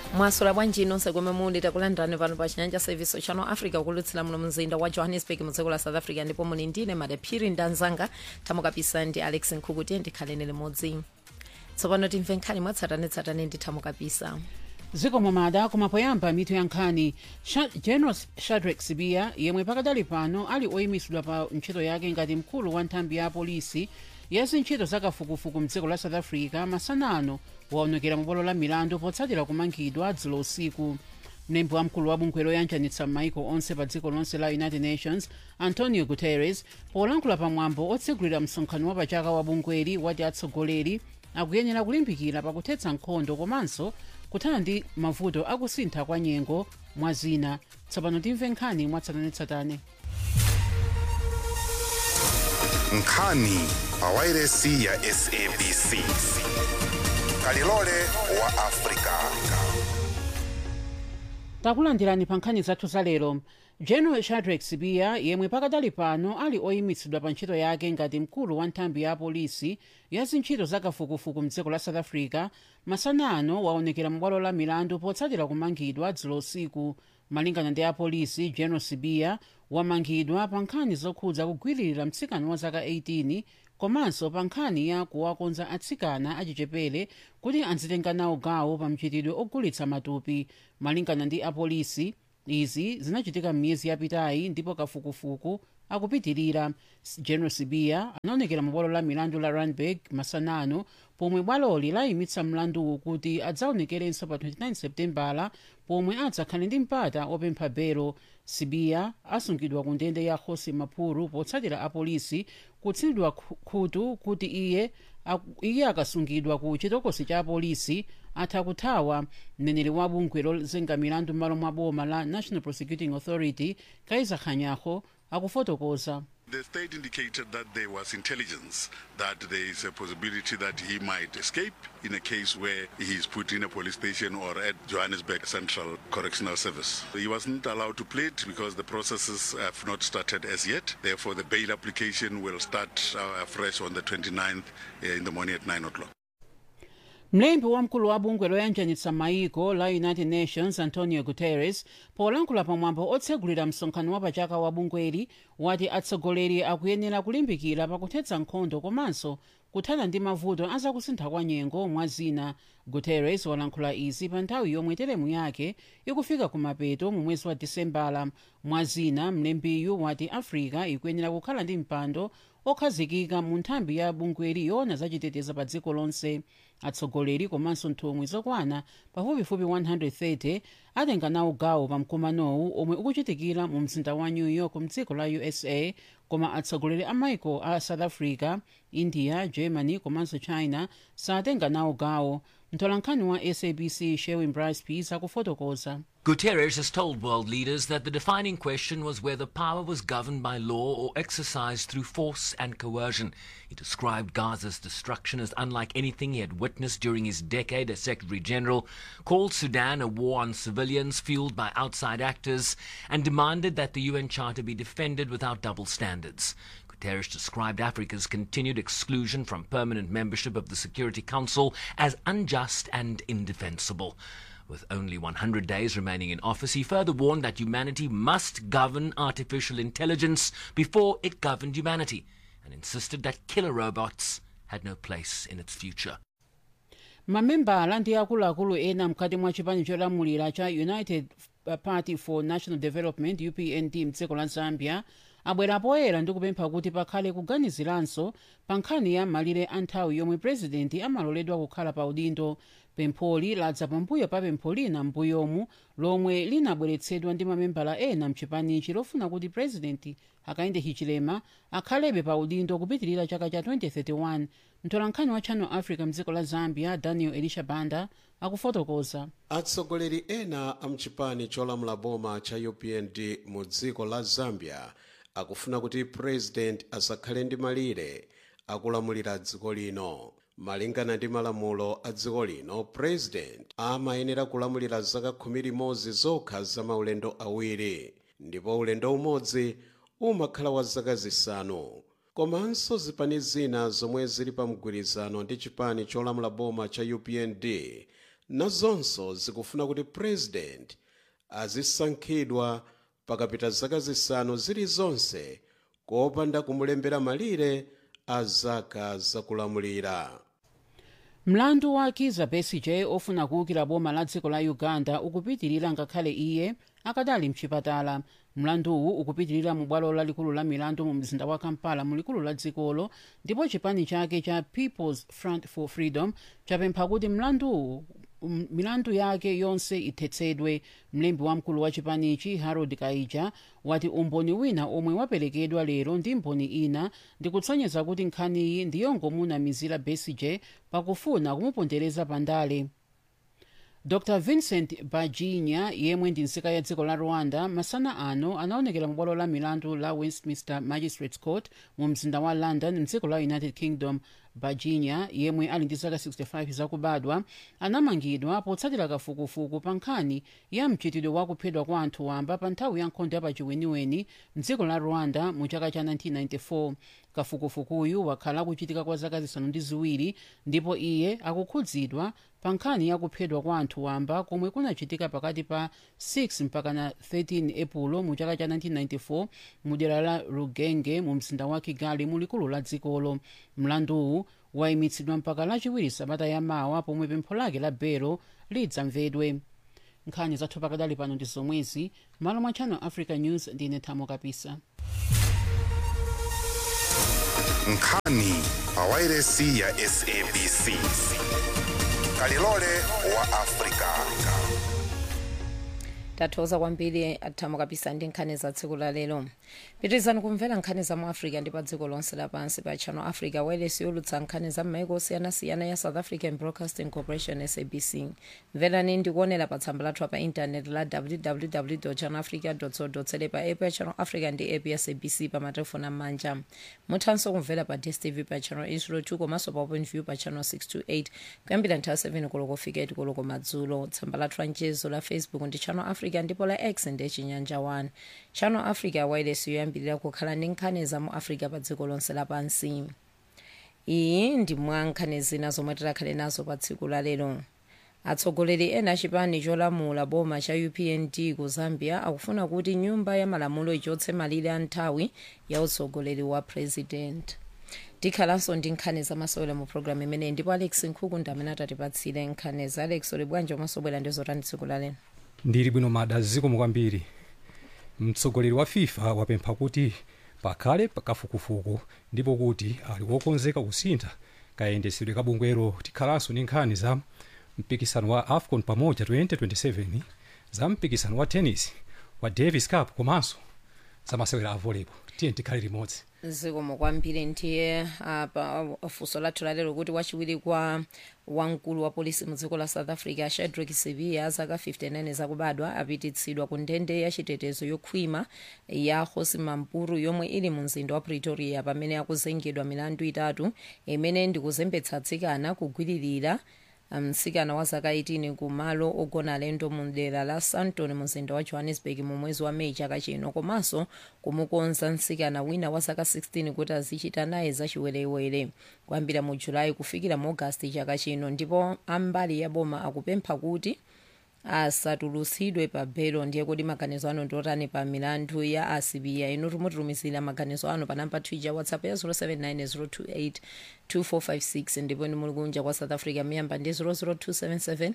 mwasula bwanji nonse komwe muli takulandirani pano pa chinyanja service channel africa kulutsira muno mzinda wa johannesburg mu dziko la south africa ndipo muli ndine madaphiri ndanzanga thamukapisa ndi alex nkhukuti ndikhaleni limodzi tsopano timve nkhani mwatsatanetsatane ndi thamukapisa zikomo mada koma poyamba mitu ya nkhani Sha- general shadrack sibiya yemwe pakadali pano ali oyimisidwa pa ntchito yake ngati mkulu wa nthambi ya apolisi ya zintchito zakafukufuku mdziko la south africa masanano waonekera mu bwalo la milandu potsatira kumangidwa dzulo usiku mlembi wamkulu wa bungwe loyanjanitsa m'maiko onse pa dziko lonse la united nations antonio guterres polankhula pamwambo otsegulira msonkhano wa pachaka wa bungweli wati atsogoleri akuyenera kulimbikira pakuthetsa nkhondo komanso kuthana ndi mavuto akusintha kwa nyengo mwa zina tsopano timve nkhani mwatsatanetsatane nkhani pawairesi ya sabc kalilole wa afrika takulandirani pa nkhani zathu za lero general shadrack sibiya yemwe pakadali pano ali oyimitsidwa pa ntchito yake ngati mkulu wa nthambi ya apolisi ya zintchito zakafukufuku mdziko la south africa masanano waonekera mu bwalo la milandu potsatira kumangidwa dzulo usiku malingana ndi apolisi general sibiya wamangidwa pa nkhani zokhudza kugwiririra mtsikana wa zaka 18 komanso pa nkhani ya kuwakonza atsikana achichepere kuti azitenga nawo gawo pa mchitidwe ogulitsa matupi malingana ndi apolisi izi zinachitika m'miyezi yapitayi ndipo kafukufuku akupitirira S- general sibiya anaonekera mu bwalo la milandu la randburg masanano pomwe bwaloli layimitsa mlanduwu kuti adzaonekerenso pa 29 septembala pomwe adzakhale ndi mpata opempha belo sibiya asungidwa ku ndende ya hosi maphuru potsatira apolisi kutsidwa khu- khutu kuti iye aku- iye akasungidwa ku chitokosi cha apolisi atha kuthawa mneneri wa bungwe lozenga milandu m'malo mwa boma la national prosecuting authority kaiza khanyaho akufotokoza The state indicated that there was intelligence that there is a possibility that he might escape in a case where he is put in a police station or at Johannesburg Central Correctional Service. He wasn't allowed to plead because the processes have not started as yet. Therefore, the bail application will start uh, afresh on the 29th uh, in the morning at 9 o'clock. mlembi wamkulu wa bungwe loyanjanitsa maiko la united nations antonio guterres polankhula pamwambo otsegulira msonkhano wa pachaka wa bungweli wati atsogoleri akuyenera kulimbikira pakuthetsa nkhondo komanso kuthana ndi mavuto azakusintha kwa nyengo mwa zina guterres walankhula izi pa nthawi yomwe teremu yake ikufika kumapeto mu mwezi wa disembala mwa zina mlembiyu wati africa ikuyenera kukhala ndi mpando okhazikika mu nthambi ya bungweli yoona zachiteteza pa dziko lonse atsogoleri komanso nthumwi zokwana pafupifupi 130 atenga nawo gawo pa mkumanowu omwe ukuchitikira mu mzinda wa new york mdziko la usa koma atsogoleri a maiko a south africa india germany komanso china satenga nawo gawo mtolankhani wa sabc sherwin brice peace akufotokoza Guterres has told world leaders that the defining question was whether power was governed by law or exercised through force and coercion. He described Gaza's destruction as unlike anything he had witnessed during his decade as Secretary General, called Sudan a war on civilians fueled by outside actors, and demanded that the UN Charter be defended without double standards. Guterres described Africa's continued exclusion from permanent membership of the Security Council as unjust and indefensible. With only 100 days remaining in office, he further warned that humanity must govern artificial intelligence before it governed humanity, and insisted that killer robots had no place in its future. mamembala ndi akuluakulu ena mkati mwa chipani cholamulira cha united party for national development upnd mdziko la zambia abwera poyera ndi kupempha kuti pakhale kuganiziranso pa nkhani ya malire a nthawi yomwe purezidenti amaloledwa kukhala pa udindo pempholi ladza pambuyo pa pempho lina m'mbuyomu lomwe linabweretsedwa ndi mamembala ena mchipanichi lofuna kuti purezidenti hakainde hichilema akhalebe pa udindo kupitirira chaka cha 2031 mtolankhani wa channel africa mdziko la zambia daniel elisha banda akufotokoza atsogoleri ena amchipani cholamula boma cha upnd mu dziko la zambia akufuna kuti president asakhale ndi malire akulamulira dziko lino malingana ndi malamulo a dziko lino president amayenera kulamulira zaka khumi limodzi zokha za maulendo awiri ndipo ulendo umodzi umakhala wa zaka zisanu komanso zipani zina zomwe zili pa mgwirizano ndi chipani cholamula boma cha upnd nazonso zikufuna kuti president azisankhidwa pakapita zaka zisanu zilizonse kopanda kumulembera malire a zaka zakulamulira mlandu wa kiza besigye ofuna kuwukira boma la dziko la uganda ukupitirira ngakhale iye akadali mchipatala mlanduwu ukupitirira mu bwalo lalikulu la milandu mu mzinda wa kampala mu likulu la dzikolo ndipo chipani chake cha peoples front for freedom chapempha kuti mlanduwu um, milandu yake yonse ithetsedwe mlembi wamkulu wa chipanichi harold kaija wati umboni wina omwe waperekedwa lero ndi mboni ina ndikutsonyeza kuti nkhaniyi ndiyongomunamizira besigye pakufuna kumupondereza pandale dr vincent bajinya yemwe ndi nzika ya dziko la rwanda masana ano anaonekera mu bwalo la milandu la westminster magistrates court mu mzinda wa london mdziko la united kingdom bajinya yemwe ali ndi zaka 65 zakubadwa anamangidwa potsatira kafukufuku pa nkhani ya mchitidwe wa kuphedwa kwa anthu wamba pa nthawi ya nkhondo ya pachiweniweni mdziko la rwanda mu chaka cha 1994 kafukufukuyu wakhala akuchitika kwa zaka zisanu ndi ziwiri ndipo iye akukhudzidwa pa nkhani ya kuphedwa kwa anthu wamba komwe kunachitika pakati pa 6 mpaka na 13 epulo mu chaka cha 1994 mu dera la rugenge mu mzinda wa kigali mu likulu la dzikolo mlanduwu wayimitsidwa mpaka lachiwiri sabata yamawa pomwe pempho lake la belo lidzamvedwe nkhani zathu pakadali pano ndi zomwezi malo mwa channel africa news ndine thamo kapisa nkhani pawairesi ya sabc kalilole wa afrika tathokoza kwambiri athamo kapisa ndi nkhani za tsiku la lero pitirizani kumvera nkhani za mu africa ndi pa dziko lonse lapansi pa channel africa wireless yolutsa nkhani za m'maiko osiyanasiyana ya south african broadcasting corporation sabc mverani ndikuonera pa tsamba lathu pa intanet la www channelafrica co za pa app ya channel africa ndi app ya sabc pa matelefoni am'manja muthanso kumvera pa dstv pa channel 802 komanso pa openview pa channel 628 kuyambira nthawi 7 koloko fika 8 koloko madzulo tsamba lathu la mchezo la facebook ndi channel africa ndipo la x ndi chinyanja 1 channel africa wireless yoyambirira kukhala ndi nkhani za mu africa pa dziko lonse lapansi iyi ndi mwa nkhani zina zomwe tikhale nazo pa tsiku la lero atsogoleri ena achipani cholamula boma cha upnd ku zambia akufuna kuti nyumba ya malamulo ichotse malire a nthawi ya utsogoleri wa president tikhalanso ndi nkhani zamasewera mu programu imeneyi ndipo alex nkhuku ndi amene atatipatsire nkhani za alex uli bwanji omasobwera ndi zotani tsiku la lero ndili bwino mada zikomo kwambiri mtsogoleri wa fifa wapempha kuti pakhale kafukufuku ndipo kuti ali wokonzeka kusintha kayendesedwe ka bungwero tikhalanso ndi nkhani za mpikisano wa afcon pamoja 2027 za mpikisano wa tennis wa davis cup komanso za masewera a volleyball tiye tikhale limodzi zikomo kwambiri ndiye apa funso lathu lalero kuti wachiwiri kwa wamkulu wa polisi mu dziko la south africa shadrack sibiya zaka 59 zakubadwa apititsidwa ku ndende ya chitetezo yokhwima ya hosi mampuru yomwe ili mu mzinda wa pretoria pamene akuzengedwa milandu itatu imene ndikuzembetsa atsikana kugwiririra mtsikana wa zaka 18 ku malo ogona alendo mu dera la sandton mu mzinda wa johannesburg mu mwezi wa meyi chaka chino komanso kumukonza mtsikana wina wa zaka 16 kuti azichita naye zachiwerewere kuyambira mu julayi kufikira mu agasti chaka chino ndipo ambali ya boma akupempha kuti asatulutsidwe pa belo ndiye kuti maganizo ano ndiotani pa milandu ya asibiya inu timutitumizira maganizo ano pa namba twitter whatsapp ya 079 028 ndipo ni muli kunja kwa south africa miyamba ndi 00277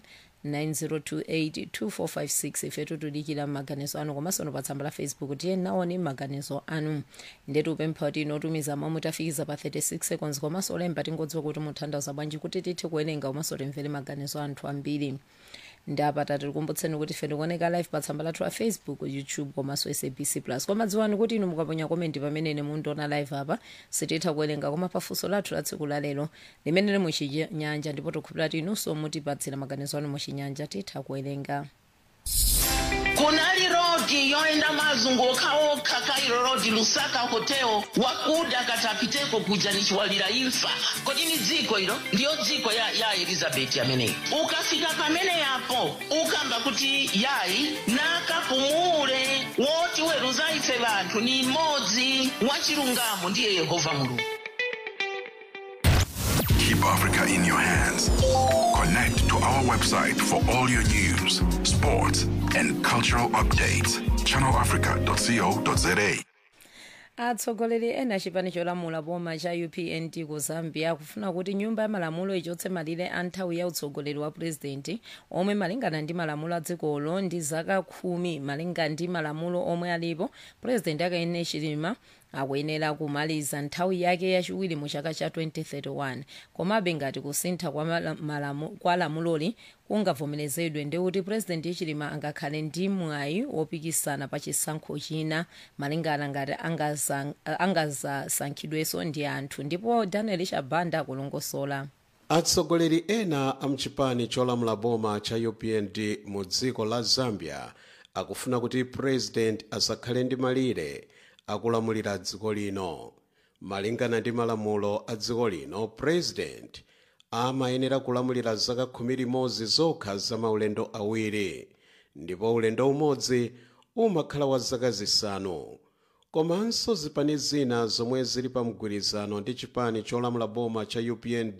9028 2456 ifetu tudikira maganizo anu komanso no pa tsamba la facebook tiye naoni maganizo anu ndetu upempha kuti inotumiza momwe tafikiza pa 36 seconds komanso olemba tingodziwa kuti muthandaza bwanji kuti tithe kuwerenga komanso timvere maganizo anthu ambiri ndapata tikukumbutseni kuti ife tikuoneka live pa tsamba lathu la facebook youtube komanso sabc plus koma dziwani kuti inu mukaponya komenti pamene mundiona live apa sititha kuwerenga koma pafunso lathu la tsiku la lero limene muchinyanja ndipo tikukhulupirira kuti inunso mutipatsira maganizo anu muchinyanja titha kuwerenga kunali rodi yoenda mazunguka okha kairo rodi lusaka hoteo wakuda katapiteko kuja nichiwalira imfa kodi ni dziko ilo ndiyo dziko ya, ya elizabeti ameneyi ukafika pamene yapo ukamba kuti yayi nakapumule woti weruza ife vanthu ni mmodzi wachilungamo ndiye yehova mulungu Keep Africa in your hands. Connect to our website for all your news, sports, and cultural updates. channelafrica.co.za. atsogoleri ena chipani cholamula boma cha upnd ku zambia akufuna kuti nyumba ya malamulo ichotse malire a nthawi ya utsogoleri wa purezidenti omwe malingana ndi malamulo a dzikolo ndi zaka khumi malinga ndi malamulo omwe alipo purezidenti akaene hichilema akuyenera kumaliza nthawi yake yachiwiri mu chaka cha 2031 komabe ngati kusintha kwa, mala- malamu, kwa lamuloli kungavomerezedwe ndi kuti purezidenti hichilema angakhale ndi mwayi wopikisana pa chisankho china malingana ngati angaza- angazasankhidwenso ndi anthu ndipo daniel chabanda akulongosola atsogoleri ena a mchipani cholamula boma cha upnd mu dziko la zambia akufuna kuti president asakhale ndi malire akulamulira dziko lino malingana ndi malamulo a dziko lino president amayenera kulamulira zaka khumi limodzi zokha za maulendo awiri ndipo ulendo umodzi umakhala wa zaka zisanu komanso zipani zina zomwe zili pa mgwirizano ndi chipani cholamula boma cha upnd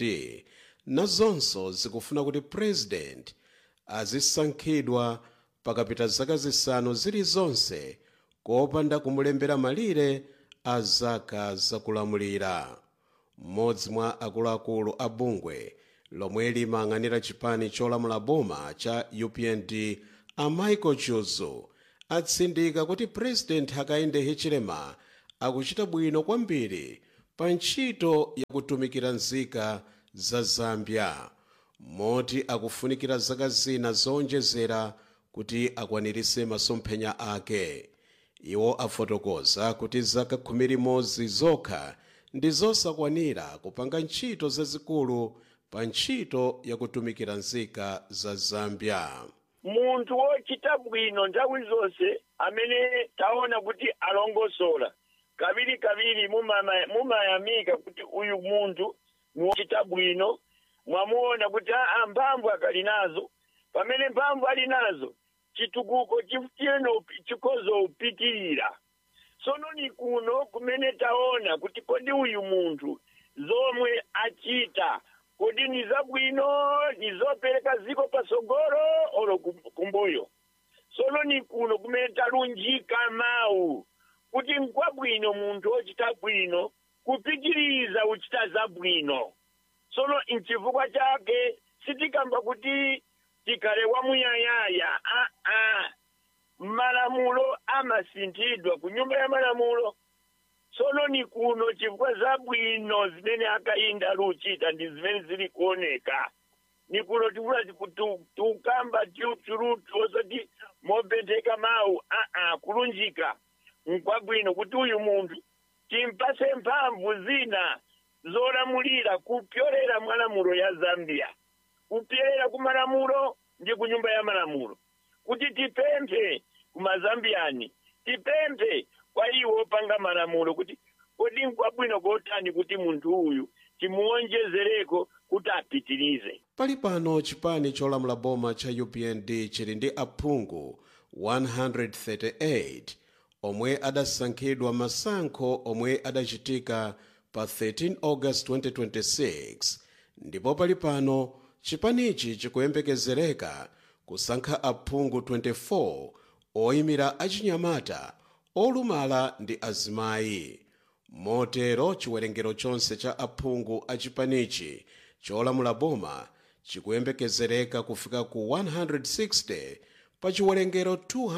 nazonso zikufuna kuti president azisankhidwa pakapita zaka zisanu zilizonse kopanda kumulembera malire a zaka zakulamulira mmodzi mwa akuluakulu a bungwe lomwe limayang'anira chipani cholamula boma cha upnd a michael chuzu atsindika kuti president hakainde hichilema akuchita bwino kwambiri pa ntchito yakutumikira nzika za zambia moti akufunikira zaka zina zowonjezera kuti akwanirise masomphenya ake iwo afotokoza kuti zaka khumi limodzi zokha ndi zosakwanira kupanga ntchito zazikulu pa ntchito yakutumikira nzika za zambia munthu wochita bwino nthawi zonse amene taona kuti alongosola kaviri kaviri mumama- mumayamika kuti uyu munthu ni wochita bwino mwamuona kuti aa mphamvu akali nazo pamene mphamvu ali nazo chitukuko chifuyeno chikozo upitirira sono ni kuno kumene taona kuti kodi uyu munthu zomwe achita kodi ni zabwino ni zopereka ziko pasogolo olo kum- kumbuyo sono ni kuno kumene talunjika mawu kuti nkwabwino munthu wochita bwino kupitiriza uchita zabwino sono nchifukwa chake sitikamba kuti tikhale wamuyayaya aa malamulo amasinthidwa ku nyumba ya malamulo sono ni kuno chifukwa zabwino zimene akayinda luchita ndi zimene zili kuoneka ni kuno tikula tukamba tiutulutu osati mopentheka mawu aa kulunjika nkwabwino kuti uyu munthu timpase mphamvu zina zolamulira kupyolera mwalamulo ya zambia kupyolera ku malamulo ndi ku nyumba ya malamulo kuti tipemphe ku mazambiyani tipemphe kwa iwo opanga malamulo kuti kodi nkwabwino kotani kuti munthu uyu timuwonjezereko kuti apitirize pali pano chipani cholamula boma cha upnd chili ndi aphungu 138 omwe adasankhidwa masankho omwe adachitika pa 13 august 2026 ndipo pali pano chipanichi chikuyembekezereka kusankha aphungu 24 oyimira achinyamata olumala ndi azimayi motero chiwerengero chonse cha aphungu a chipanichi cholamula boma chikuyembekezereka kufika ku 160 pa chiwerengero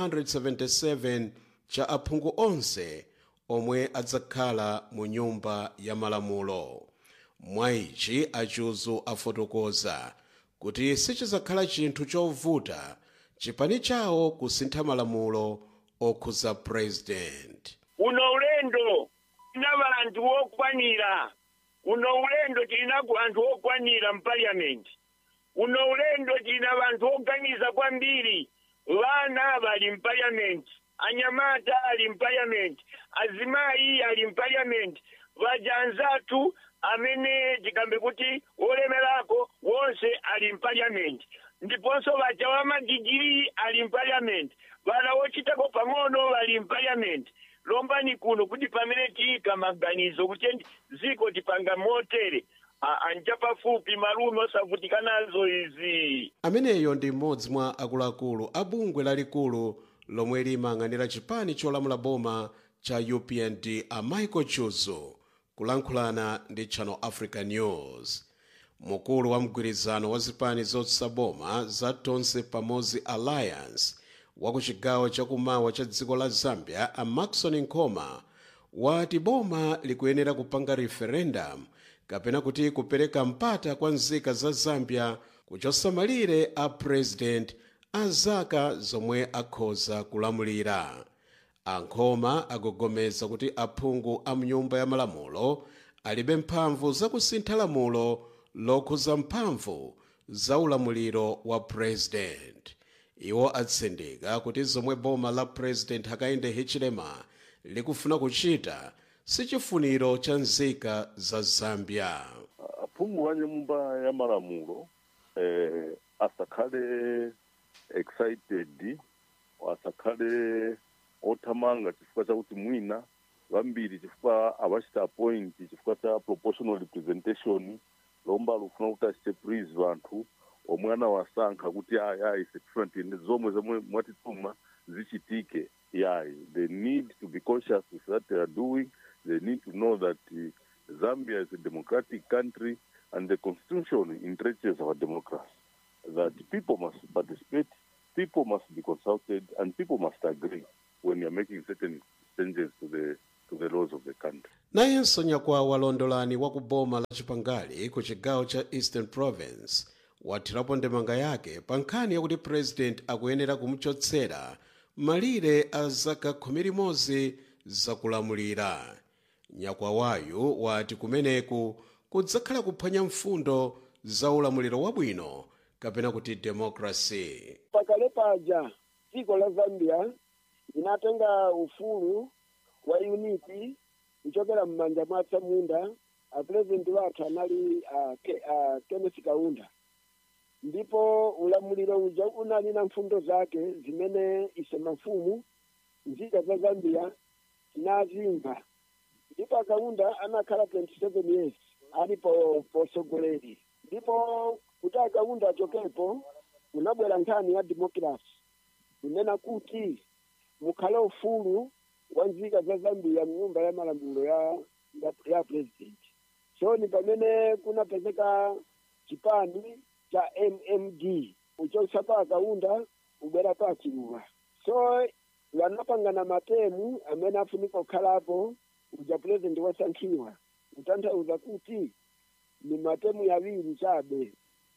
277 cha aphungu onse omwe adzakhala mu nyumba ya malamulo mwa ichi achuzu afotokoza kuti sichizakhala chinthu chovuta chipani chawo kusintha malamulo okhuza president uno ulendo tina vanthu wokwanira uno ulendo tilinaku anthu okwanira mpaliamenti uno ulendo tina vanthu oganiza kwambiri vana vali mpaliamenti anyamata ali mpaliamenti azimayi ali mpaliamenti vajanzathu amene tikambe kuti wolemerako wonse ali mpaliamenti ndiponso vaja wa madigiri ali mpaliamenti vana wochitako pang'ono vali mpaliamenti lombani kuno kuti pamene tiyika maganizo kuti dziko tipanga motere a- anja pafupi malume osavutika nazo izi ameneyo ndi mmodzi mwa akuluakulu a bungwe lalikulu lomwe limayang'anira chipani cholamula boma cha upnd a michael chuzu kulankhulana ndi channel africa news mkulu wa mgwirizano wa zipani zotsutsa boma za tonse pamodzi alliance wa ku chigawo chakumawa cha dziko la zambia a maxon nkoma wati boma likuyenera kupanga referendum kapena kuti kupereka mpata kwa nzika za zambia kuchotsa malire a president a zaka zomwe akhoza kulamulira ankhoma agogomeza kuti aphungu a mnyumba ya malamulo alibe mphamvu zakusintha lamulo lokhuza mphamvu za ulamuliro wa president iwo atsindika kuti zomwe boma la president hakainde hichilema likufuna kuchita sichifuniro cha nzika za zambia aphungu wa nyumba ya malamulo eh, asakhale excited asakhale othamanga chifukwa chakuti mwina vambiri chifukwa avachita appoint chifukwa cha proportional representation lomba lufuna kuti achichepurize vanthu omwe anawasankha kuti ayi ayi security ndi zomwe zomwe mwatituma zichitike yayi they need to be conscious with what they are doing they need to know that uh, zambia is a democratic country and the constitution entrenches our democracy that people must participate people must be consulted and people must agree when you're making certain changes to the to the laws of the country nayenso nyakwawa londolani wa ku boma la chipangali ku chigawo cha eastern province wathirapo ndemanga yake pa nkhani yakuti president akuyenera kumuchotsera malire a zaka khumi limodzi zakulamulira nyakwawayu wati kumeneku kudzakhala kuphwanya mfundo za ulamuliro wabwino kapena kuti democracy pakale paja dziko la zambia linatenga ufulu wa unity kuchokera m'manja mwa atsamunda apurezidenti wathu anali uh, ke, uh, kenneth kaunda ndipo ulamuliro uja unali na mfundo zake zimene ise mafumu nzika za zambia tinazimva ndipo akaunda anakhala 27 years ali po posogoleri ndipo kuti akaunda achokepo unabwera nkhani ya democracy kunena kuti mukhale ufulu wa nzika za zambia mnyumba ya malamulo ya ya, ya president so ni pamene kunapezeka chipani cha mmd uchotsa pa akaunda ubwera pa chiluwa so vanapangana matemu amene afunika kukhalapo uja president wasankhiwa kutanthauza kuti ni matemu yaviri chabe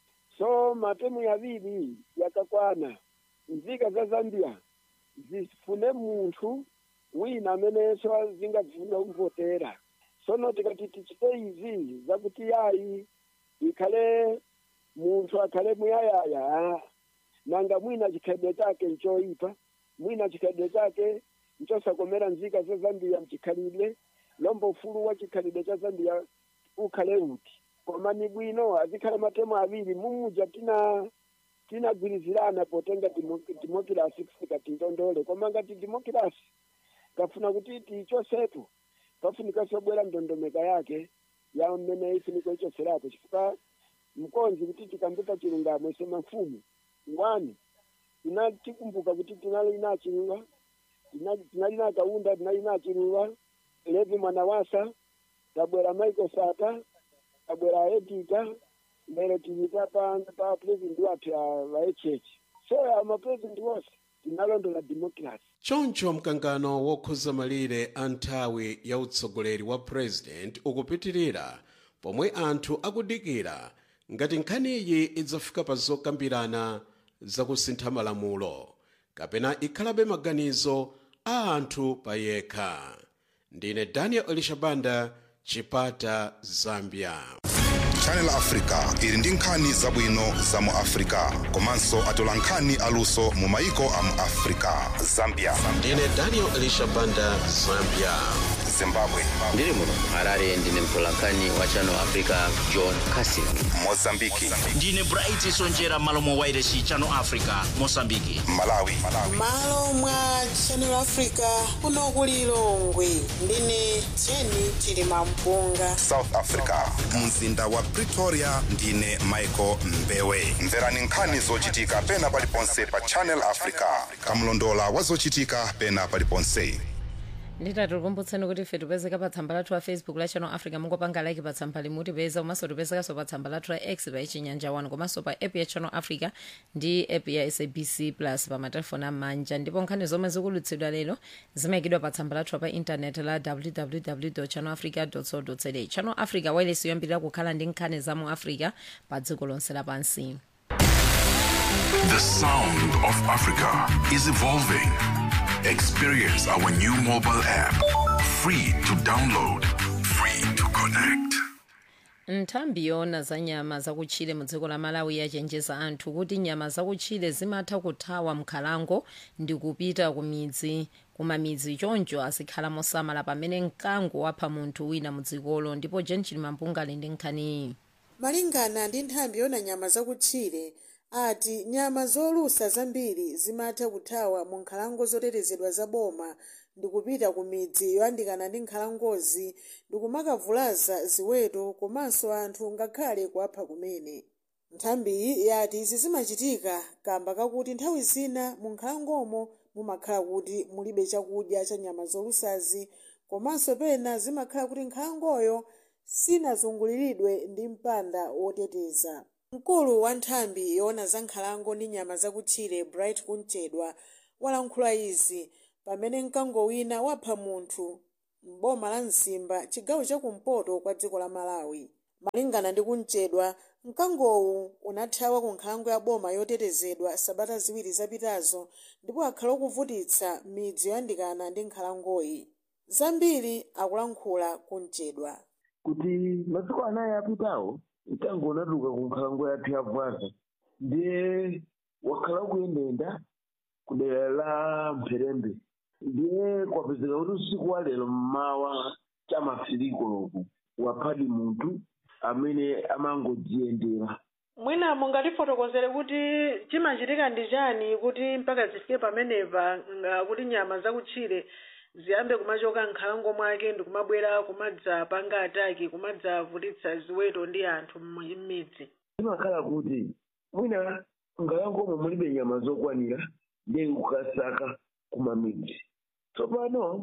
so matemu yaviri yakakwana nzika za zambia zifune munthu wina amenenso zingafuna kuvotera sono tikati tichite izi zakuti yayi ikhale munthu akhale muyayaya nanga mwina chikhalidwe chake nchoyipa mwina chikhalidwe chake nchosakomera nzika za zambia mchikhalidwe lombo ufulu wa chikhalidwe cha zambia ukhale uti koma ni bwino azikhala matemu aviri mumuja tina tinagwirizirana potenga dimokirasi kufika tindondole koma ngati dimokirasi kafuna kuti tichosepo pafunika sobwera ndondomeka yake ya mmene ifunika ichoserapo chifukwa mkonzi kuti tikambita chilungamo ise mafumu ngwani tinatikumbuka kuti tinali na chiluwa tinali na kaunda tinali na chiluwa levi mwana wasa tabwera michael sata tabwera edita mbere tilita pa pa president wathu wa echechi so amapresident wose tinalondola democracy choncho mkangano wokhuza malire a nthawi ya utsogoleri wa president ukupitirira pomwe anthu akudikira ngati nkhaniyi idzafika pa zokambirana zakusintha malamulo kapena ikhalabe maganizo a anthu payekha ndine daniel elishabanda chipata zambia channel africa ili ndi nkhani zabwino za mu africa komanso atola nkhani aluso mu maiko a mu africa zambia ndine daniel elishabanda zambia zimbabwe ndiri muno harare ndine mtolankhani wa channel africa john casing mozambiki ndine bright sonjera malo mwa wairesi channel africa mosambiki malawi malo mwa channel africa kuno ku lilongwe ndine jeni chilima mpunga south africa mzinda wa pretoria ndine michael mbewe mverani nkhani zochitika pena paliponse pa channel africa kamlondola wa zochitika pena paliponse nditati tikumbutseni kuti ife tipezeka pa tsamba lathu la facebook la channel africa mungopanga like pa tsamba limutipeza komanso tipezekanso pa tsamba lathu la x pa ichinyanja 1 komanso pa app ya channel africa ndi app ya sabc plus pa matelefoni amanja ndipo nkhani zomwe zikulutsidwa lero zimayikidwa pa tsamba lathu pa intanet la www channel africa co za channel africa wailesi yoyambirira kukhala ndi nkhani za mu africa pa dziko lonse lapansi The sound of Africa is evolving. Experience our new mobile app. Free to download, free to connect. nthambi yona za nyama zakutchire mu dziko la malawi yachenjeza anthu kuti nyama zakutchire zimatha kuthawa mkhalango ndi kupita ku midzi kumamidzi choncho azikhala mosamala pamene mkango wapha munthu wina mu dzikolo ndipo jen chilimampunga ali ndi nkhaniyi malingana ndi nthambi yona nyama zakutchire ati nyama zolusa zambiri zimatha kuthawa mu nkhalango zotetezedwa za boma ndi kupita ku midzi yoyandikana ndi nkhalangozi ndi kumakavulaza ziweto komanso anthu ngakhale kuwapha kumene nthambiyi yati izi zimachitika kamba kakuti nthawi zina mu nkhalangomo mumakhala kuti mulibe chakudya cha nyama zolusazi komanso pena zimakhala kuti nkhalangoyo sinazunguliridwe ndi mpanda woteteza mkulu wa nthambi yoona za nkhalango ndi nyama zakutchire bright kunchedwa walankhula izi pamene mkango wina wapha munthu m'boma la mzimba chigawo chakumpoto kwa dziko la malawi malingana ndi kunchedwa mkangowu unathawa ku nkhalango ya boma yotetezedwa sabata ziwiri zapitazo ndipo akhala okuvutitsa midzi yoyandikana ndi nkhalangoyi zambiri akulankhula kunchedwa kuti masiku anayi apitawo mkango unatuluka ku nkhalango yathu ya bwaza ndiye wakhala ukuyendayenda ku dera la mpherembe ndiye kwapezeka kuti usiku wa lero mmawa chamafiriko loku waphadi munthu amene amangodziyendera mwina mungatifotokozere kuti chimachitika ndi chani kuti mpaka zifike pamenepa nga kuti nyama zakutchire ziyambe kumachoka nkhalango mwake ndi kumabwera kumadzapanga ataki kumadzavutitsa ziweto ndi anthu m'midzi zimakhala kuti mwina nkhalangomo mulibe nyama zokwanira ndiye kukasaka kumamidzi tsopano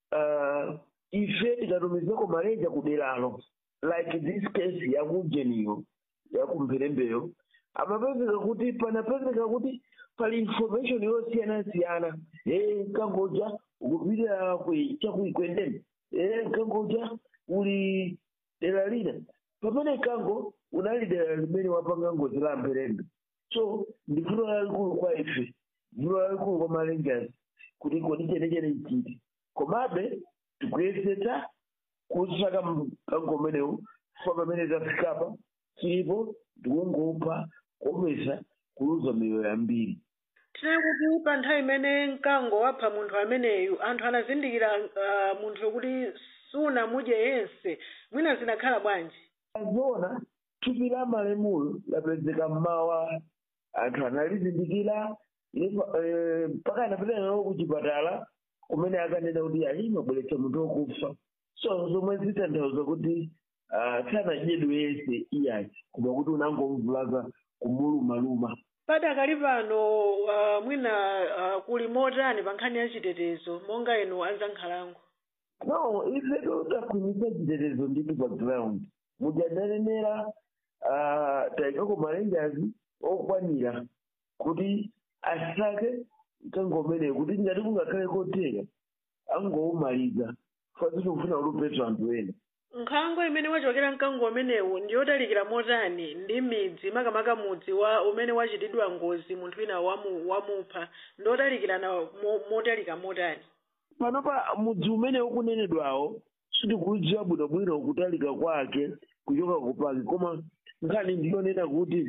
uh, ife tikatumizako malenja kuderalo like this case yakujeniyo yakumpherembeyo amapezeka kuti panapezeka kuti pali information yosiyanasiyana e mkangoja ukupita chakuikwendeni e mkangoja uli dera lina pamene mkango unali dera limene wapanga ngozi la mpherembe so ndi vuto lalikulu kwa ife vuto lalikulu kwa malenjazi kuti kodi chenechene chiti komabe tikuyesetsa kusaka mkango umenewu fa pamene tafikapa tilipo tikungopha kuopesa kuluza miyoyo yambiri tine kuti pa nthawi imene mkango wapha munthu ameneyu anthu anazindikira uh, munthu kuti sunamudye yense mwina zinakhala bwanji zoona thupi la malemulo lapezeka mmawa anthu analizindikira mpaka anapita nawo kuchipatala kumene akanena kuti ali mabweretsa munthu wokufa so zomwe zitanthauza kuti sanadyedwe yense iyayi koma kuti unangomvulaza kumulumaluma padakali pano uh, mwina uh, kuli motani pa nkhani ya chitetezo monga inu anzankhalango no ife takhwimitsa chitetezo ndithu pa ground mujananenera uh, tayikako malenjazi okwanira kuti asake mkango umeneyo kuti ngati kungakhale kotheka angowumaliza fasi tikufuna ulupetsa anthu ena nkhalango imene wachokera mkango umenewu ndi yotalikira motani ndi midzi makamaka mudzi wa umene wachitidwa ngozi munthu wina wamu, wamupha ndi otalikirana mo, motalika motani panopa mudzi umene ukunenedwawo sitikudziwa bwinobwino kutalika kwake kuchoka kupaki koma nkhani ndiyonena kuti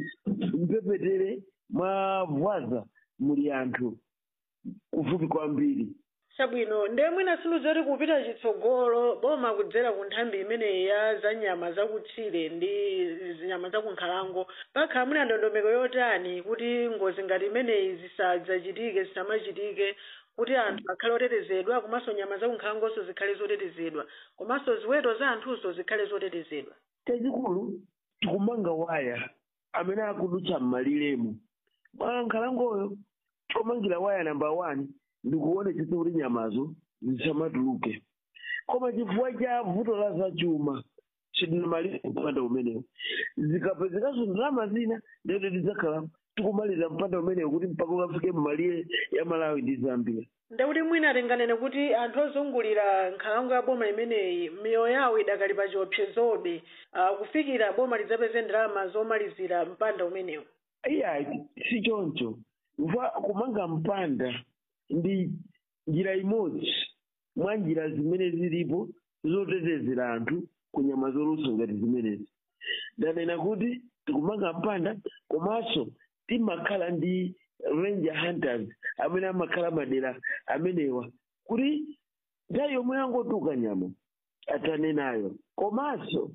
mpepetere mwa vwaza muli anthu kufupi kwambiri chabwino ndiye mwina siluzoti kupita chitsogolo boma kudzera ku nthambi imeneyi ya za nyama zakutchire ndi nyama zakunkhalango pakhala mwina ndondomeko yotani kuti ngozi ngati imeneyi zisadzachitike zisamachitike kuti anthu akhale otetezedwa komanso nyama zakunkhalangonso zikhale zotetezedwa komanso ziweto za anthunso zikhale zotetezedwa chachikulu tikumanga waya amene akudutsa m'maliremo mwa nkhalangoyo tikumangira waya namba one ndikuonetsetsa kuti nyamazo zisamatuluke koma chifukwa cha vuto la zachuma tidinamalira mpanda umenewo zikapezekanso ndalama zina ndiyoti tidzakhala tikumalira mpanda umenewo kuti mpaka ukafike mmalire ya malawi ndi zambia ndekuti mwina atenganene kuti anthu ozungulira nkhalango ya boma imeneyi miyoyo yawo idakali pa chiopsezobe uh, kufikira boma lidzapeze ndalama zomalizira mpanda umenewo iya si choncho mva kumanga mpanda ndi njira imodzi mwa njira zimene zilipo zotetezera anthu ku nyama zolusa ngati zimenezi ndanena kuti tikumanga mpanda komanso timakhala ndi ranger hunters amene amakhala madera amenewa kuti nthawi yomwe yangotuka nyama atane nayo komanso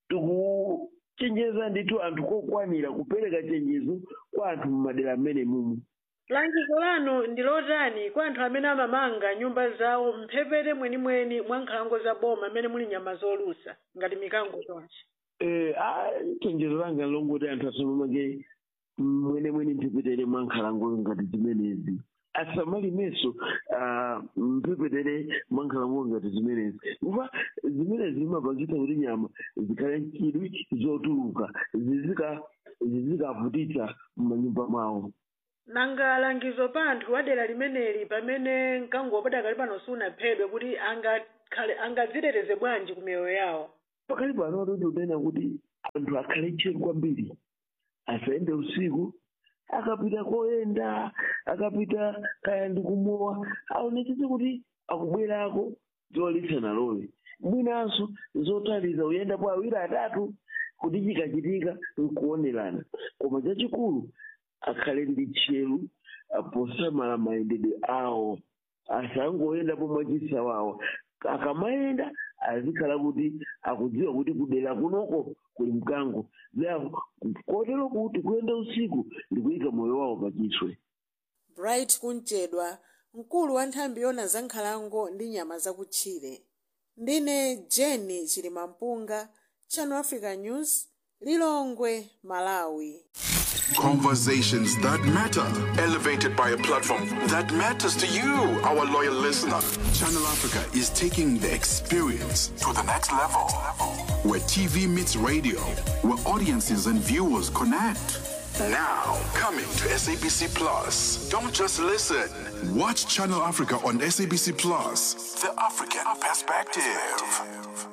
tikuchenjeza ndithu anthu kokwanira kupereka chenjezo kwa anthu mmadera amene mumu langizo lanu ndi lotani kwa anthu amene amamanga nyumba zawo mphepete mwenimweni mwa nkhalango za boma amene muli nyama zolusa ngati mikango chonchi Eh, ah, chenjezo langa longoti anthu asamamange mwenemweni mphepete mwa nkhalango ngati zimenezi asamalimenso ah, mphepete mwa nkhalango ngati zimenezi kuva zimenezi zimapangitsa kuti nyama zikhale nchidwi zotuluka zizika zizikavutitsa m'manyumba mwawo nanga langizo pa anthu adera limeneli pamene mkango padakali pano sunaphedwe kuti angakhale angadziteteze bwanji ku miyoyo yawo pakali pano toti unena kuti anthu akhale tcheru kwambiri asayende usiku akapita koyenda akapita kaya ndikumowa aonetsetse kuti akubwerako zolitsa nalowe mwinanso zotaliza uyendapo awiri atatu kuti chikachitika nkuonerana koma chachikulu akhale ndi tcheru ah, posamala mayendedwe awo asangoyendapo mwachisawawa akamayenda azikhala kuti akudziwa kuti kudera kunoko kuli mkango therefore kotero kuti kuyenda usiku ndikuyika moyo wawo pachiswe bright kunchedwa mkulu wa nthambi yona za nkhalango ndi nyama zakutchire ndine jeni chilimampunga channel africa news lilongwe malawi Conversations that matter, elevated by a platform that matters to you, our loyal listener. Channel Africa is taking the experience to the next level. Where TV meets radio, where audiences and viewers connect. Now, coming to SABC Plus. Don't just listen. Watch Channel Africa on SABC Plus. The African perspective.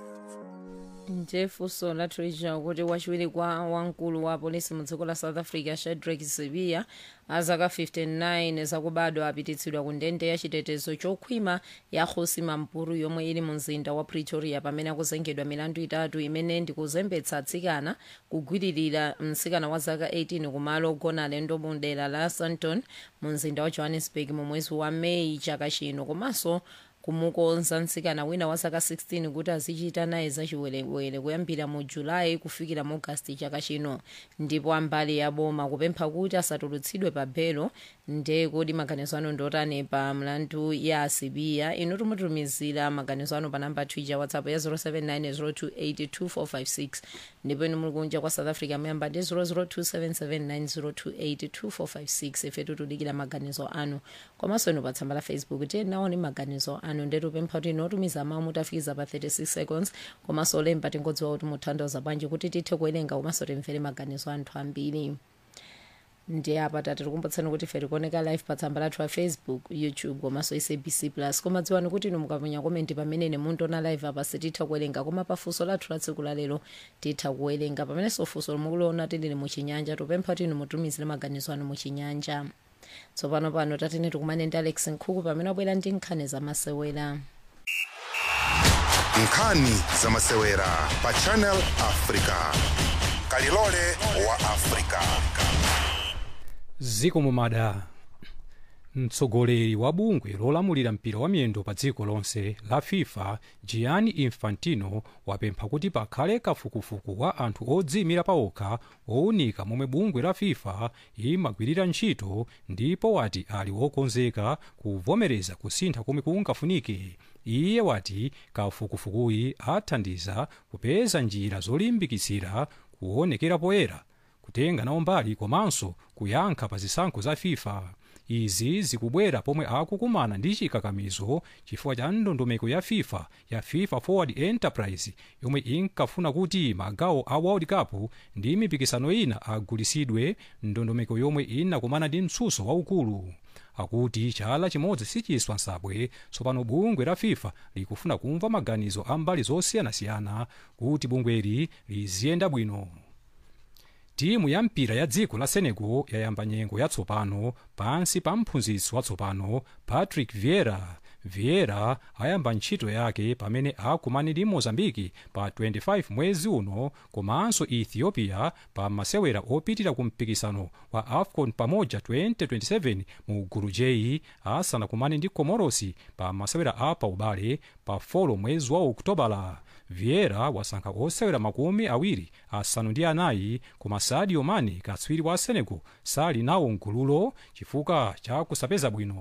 njefunso la treasure kuti wachiwiri kwa wamkulu wa polisi mu dziko la south africa shadrack sibiya azaka 59 zakubadwa apititsidwa ku ndende ya chitetezo chokhwima ya khosi mampuru yomwe ili mu mzinda wa pretoria pamene akuzengedwa milandu itatu imene ndikuzembetsa atsikana kugwiririra mtsikana wa zaka 18 kumalo ogona alendo mu dera la sandton mu mzinda wa johannesburg mu mwezi wa meyi chaka chino komanso kumukonza mtsikana wina wa zaka 16 kuti azichita naye zachiwerewere kuyambira mu julayi kufikira mu agasti chaka chino ndipo ambali ya boma kupempha kuti asatulutsidwe pa belo nde kodi maganizo anu ndotani pa mlandu ya asibiya inu timutumizira maganizo anu pa namba twitter whatsapp ya 0790282456 ndipo inu muli kunja kwa south africa muyamba ndi 0027790282456 ife tikudikira maganizo anu komanso inu pa tsamba la facebook tiye naoni maganizo anu ndetupempha kuti inotumiza mawu mutafikiza pa 36 seconds komanso olemba tingodziwa kuti mutanthauza bwanji kuti tithe kuwerenga komanso timvere maganizo anthu ambiri ndi apa tatikumbutsani kuti ife tikuoneka live pa tsamba lathu la facebook youtube komanso sabc plus koma dziwani kuti inu mukaponya komenti pamene mundiona live apa sititha kuwerenga koma pafunso lathu la tsiku lalero titha kuwerenga pamenenso funso mukuliona tilili muchinyanja tupempha kuti inu mutumizire maganizo anu muchinyanja tsopano pano tatene tikumane ndi alex nkhuku pamene wabwera ndi nkhani zamasewera nkhani zamasewera pa channel africa kalilole wa africa ziko mumada mtsogoleri wa bungwe lolamulira mpira wa miyendo pa dziko lonse la fifa gianni infantino wapempha kuti pakhale kafukufuku wa anthu odziyimira pawokha owunika momwe bungwe la fifa imagwirira ntchito ndipo wati ali wokonzeka kuvomereza kusintha komwe kungafunike iye wati kafukufukuyi athandiza kupeza njira zolimbikitsira kuonekera poyera kutenga nawo mbali komanso kuyankha pa zisankho za fifa izi zikubwera pomwe akukumana ndi chikakamizo chifukwa cha ndondomeko ya fifa ya fifa forward enterprise yomwe inkafuna kuti magawo a world cup ndi mipikisano ina agulisidwe ndondomeko yomwe inakumana ndi mtsutso waukulu akuti chala chimodzi sichiswa nsabwe tsopano bungwe la fifa likufuna kumva maganizo a mbali zosiyanasiyana kuti bungweli liziyenda bwino timu ya mpira ya dziko la senegal yayamba nyengo yatsopano pansi pa mphunzitsi watsopano patrick vieira vieira ayamba ntchito yake pamene akumane ndi mozambiki pa 25 mwezi uno komanso ethiopia pa masewera opitira ku mpikisano wa afcon pamoja 2027 mu gulu j asanakumane ndi komorosi pa masewera a paubale pa 4 mwezi wa okutobala vieira wasankha osewera makumi awiri asanu ndi anayi koma sadio mane katswiri wa senegal sali nawo mgululo chifukwa cha kusapeza bwino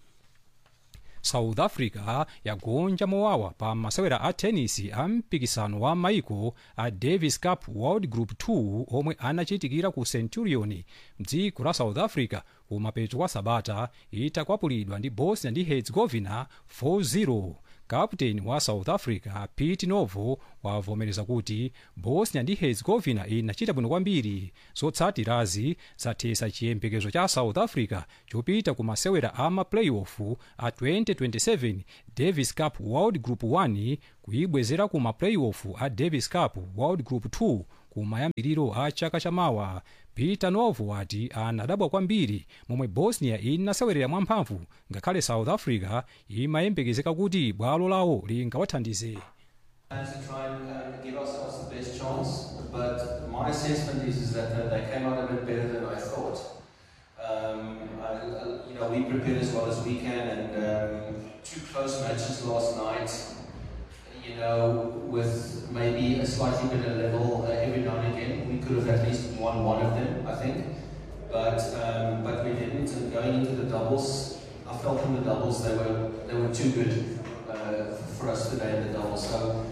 south africa yagonja mowawa pa masewera a tenisi a mpikisano wa maiko a davis cup world group 2 omwe anachitikira ku centurion mdziko la south africa kumapeto kwa sabata itakwapulidwa ndi bosnia ndi herzegovina 4-0 kaputeni wa south africa pete novo wavomereza kuti bosnia ndi herzegovina inachita bwino kwambiri zotsatirazi zathetsa chiyembekezo cha south africa chopita ku masewera a maplayoff a 2027 davis cup world group 1 kuyibwezera ku maplayoff a davis cup world group 2 kumayambiriro a chaka chamawa peter novo wati anadabwa kwambiri momwe bosnia inasewerera mwamphamvu ngakhale south africa imayembekezeka kuti bwalo lawo lingawathandize to try and um, give ourselves the best chance, but my assessment is, is that uh, they came out a bit better than I thought. Um, I, I- you know, we prepared as well as we can, and um, two close matches last night. You know, with maybe a slightly better level uh, every now and again, we could have at least won one of them, I think. But um, but we didn't. And going into the doubles, I felt in the doubles they were they were too good uh, for us today in the doubles. So.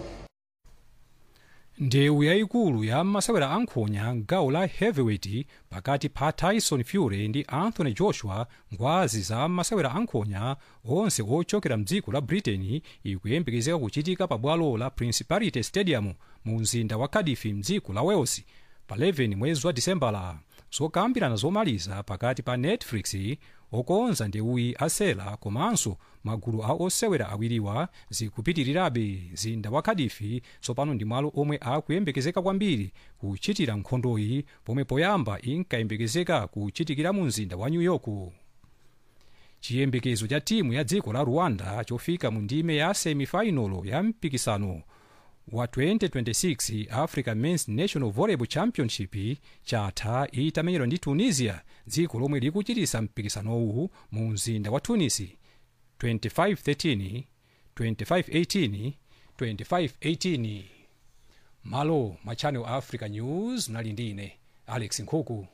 ndewu yayikulu ya masewera ankhonya gawo la heavyweight pakati pa tyson fury ndi anthony joshua ngwazi za masewera ankhonya onse ochokera mdziko la britain ikuyembekezeka kuchitika pa bwalo la principality stadium mu mzinda wa cardiff mdziko la wales pa 11 mwezi wa disembala zokambirana zomaliza pakati pa netflix okonza ndewuyi asela komanso magulu a osewera awiriwa zikupitirirabe mzinda wa cardiff tsopano ndi malo omwe akuyembekezeka kwambiri kuchitira nkhondoyi pomwe poyamba inkayembekezeka kuchitikira mu mzinda wa new york chiyembekezo cha timu ya dziko la rwanda chofika mu ndime ya semifinalo ya mpikisano wa 2026 africa mens national volleyball championship chatha itamenyedwa ndi tunisia dziko lomwe likuchitisa mpikisanowu mu mzinda wa tunis 2513 2518 2518 malo mwa channel africa news mnali ndi ine alex nkhuku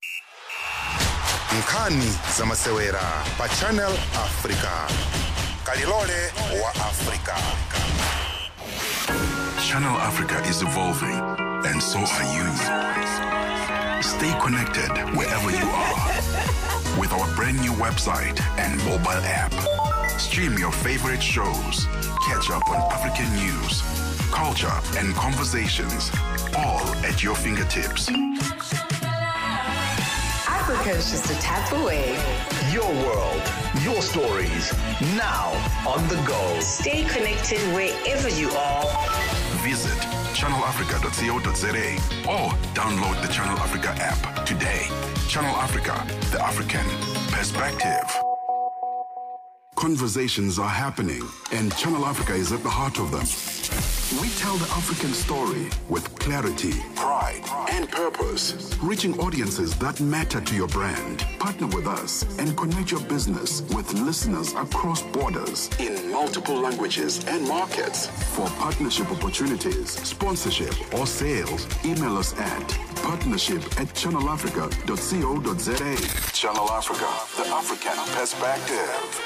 nkhani za masewera pa channel africa kalilole wa africa Channel Africa is evolving, and so are you. Stay connected wherever you are with our brand new website and mobile app. Stream your favorite shows, catch up on African news, culture, and conversations, all at your fingertips. Africa is just a tap away. Your world, your stories, now on the go. Stay connected wherever you are. Visit channelafrica.co.za or download the Channel Africa app today. Channel Africa, the African perspective. Conversations are happening, and Channel Africa is at the heart of them. We tell the African story with clarity, pride, and purpose, reaching audiences that matter to your brand. Partner with us and connect your business with listeners across borders in multiple languages and markets. For partnership opportunities, sponsorship, or sales, email us at partnership at channelafrica.co.za. Channel Africa, the African perspective.